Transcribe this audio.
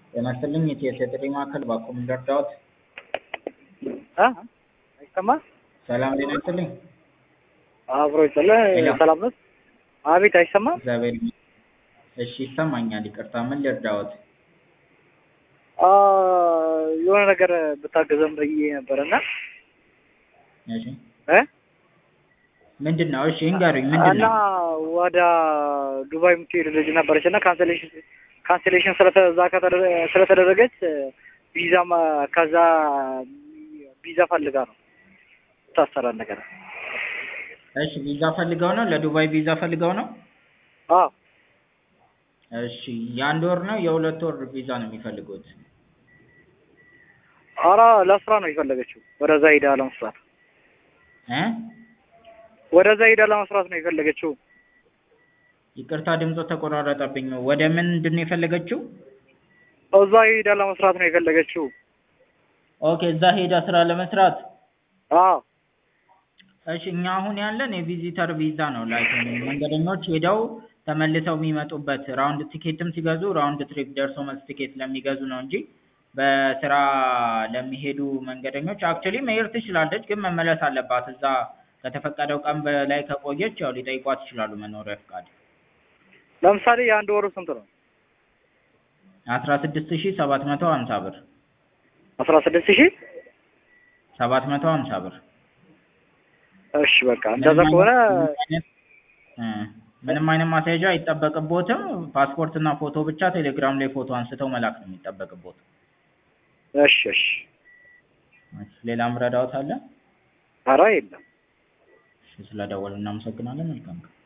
ጤና ይስጥልኝ የኢቲኤስ የጥሪ ማዕከል ባክዎ ምን ልርዳዎት? እ አይሰማም? ሰላም ጤና ይስጥልኝ። አብሮ ይስጥልህ። ሄሎ። ሰላም ነው? አቤት አይሰማም? እግዚአብሔር ይመስገን። እሺ ይሰማኛል። ይቅርታ ምን ልርዳዎት? አ የሆነ ነገር ብታገዘም ብዬ ነበር እና እሺ እ ምንድን ነው? እሺ እንገሩኝ ምንድን እና ነው? ወደ ዱባይ የምትሄድ ልጅ ነበረች እና ካንሰሌሽን ካንሰሌሽን ስለተዛ ከተደረ- ስለተደረገች ቪዛም ከዛ ቪዛ ፈልጋ ነው ታሰራል ነገር እሺ ቪዛ ፈልገው ነው? ለዱባይ ቪዛ ፈልገው ነው? አዎ እሺ የአንድ ወር ነው የሁለት ወር ቪዛ ነው የሚፈልጉት? ኧረ ለስራ ነው የፈለገችው ወደዛ ሄዳ ለመስራት እ ወደዛ ሄዳ ለመስራት ነው የፈለገችው ይቅርታ ድምጾ ተቆራረጠብኝ። ወደ ምንድን ነው የፈለገችው? እዛ ሄዳ ለመስራት ነው የፈለገችው ኦኬ እዛ ሄዳ ስራ ለመስራት አዎ እሺ እኛ አሁን ያለን የቪዚተር ቪዛ ነው። ላይክ መንገደኞች ሄደው ተመልሰው የሚመጡበት ራውንድ ቲኬትም ሲገዙ ራውንድ ትሪፕ ደርሶ መልስ ቲኬት ለሚገዙ ነው እንጂ በስራ ለሚሄዱ መንገደኞች አክቹዋሊ መሄድ ትችላለች፣ ግን መመለስ አለባት። እዛ ከተፈቀደው ቀን በላይ ከቆየች ያው ሊጠይቋት ይችላሉ መኖሪያ ፍቃድ። ለምሳሌ የአንድ ወሩ ስንት ነው አስራ ስድስት ሺህ ሰባት መቶ ሀምሳ ብር አስራ ስድስት ሺህ ሰባት መቶ ሀምሳ ብር እሺ በቃ እንደዛ ከሆነ እ ምንም አይነት ማስያዣ አይጠበቅቦትም። ፓስፖርት እና ፎቶ ብቻ ቴሌግራም ላይ ፎቶ አንስተው መላክ ነው የሚጠበቅቦት። እሺ እሺ እሺ፣ ሌላም ረዳዎት አለ? ኧረ የለም እሺ፣ ስለደወሉ እናመሰግናለን። መልካም ቀን።